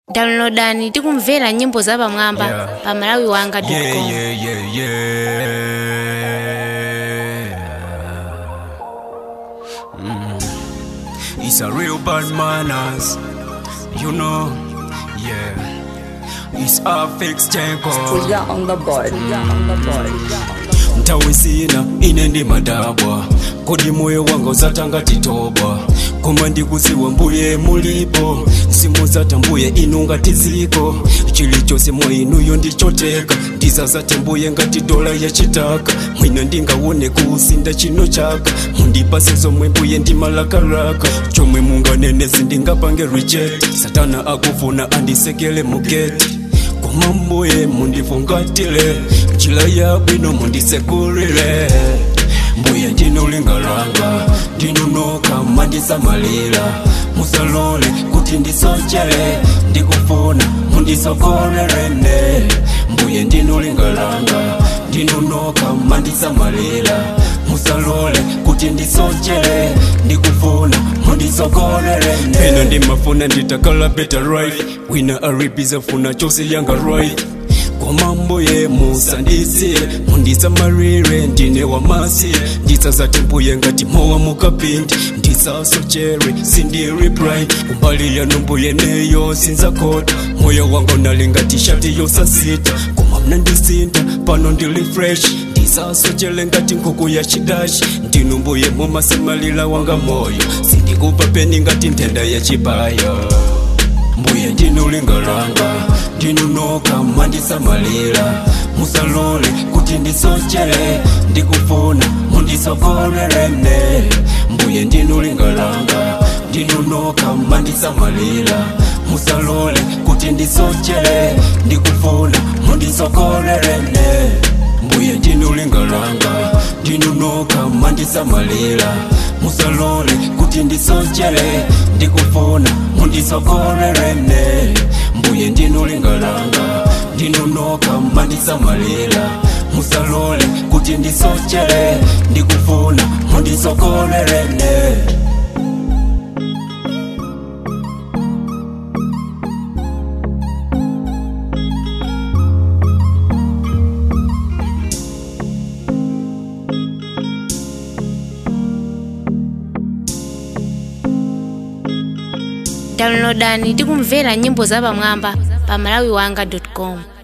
downloadani tikumvera nyimbo zapamwamba Yeah. pa malawi wanga Yeah, com yeah, yeah, yeah. Mm. It's a real bad manners, you know. Yeah, it's a fixed tango. Pulga on the board. Pulga on the board. ntawe sina ine ndi madabwa kodi moyo wanga uzatanga titoba koma ndikuziwa mbuye mulipo simuzata mbuye inu ngati ziko chilichonse mwa inuyo ndichoteka ndizazate mbuye ngati dola yachitaka mwina ndingaone kuusinda chino chaka mundipase zomwe mbuye ndimalakalaka chomwe munganenezi ndingapange reject satana akufuna andisekele mugeti koma mbuye mundifungatile njira yabwino mundisekulile mbuye ndinulingalanga ndinunuka mandisamalira musalole kuti ndisochele ndikufuna mundisokolelene mbuye ndinulingalanga ndinunuka mandisamalira musalole kuti ndisochele ndikufuna mundisokolelene pena ndimafuna nditakala better right wina aribiza funa chose yanga right koma mbuye musandisiye mundisamalire ndine wamasiye ndisazati mbuye ngati mowa mukapindi ndisasochere sindiriprai kumbali yanu mbuye neyo sinzakota moyo wanga unali ngati shati yosasita koma mnandisinta pano ndili fresh ndisasochere ngati nkhuku ya chidashi ndinu mbuye mumasamalira wanga moyo sindikupa peni ngati nthenda ya chibaya mbuye ndinulingalanga ndinunoka mandisamalira musalole kuti ndisochele ndikufuna mundisokolelene mbuye ndinulingalanga ndinunoka mandisamalira musalole kuti ndisochele ndikufuna mundisokolelene mbuye ndinulingalanga ndinunoka mandisamalira musalole kuti ndisochele ndikufuna mundisokolelene mbuye ndinulingalanga ndinunoka mandisamalira musalole kuti ndisochele ndikufuna mundisokolelene downloadani tikumvera nyimbo zapamwamba pa malawi wanga com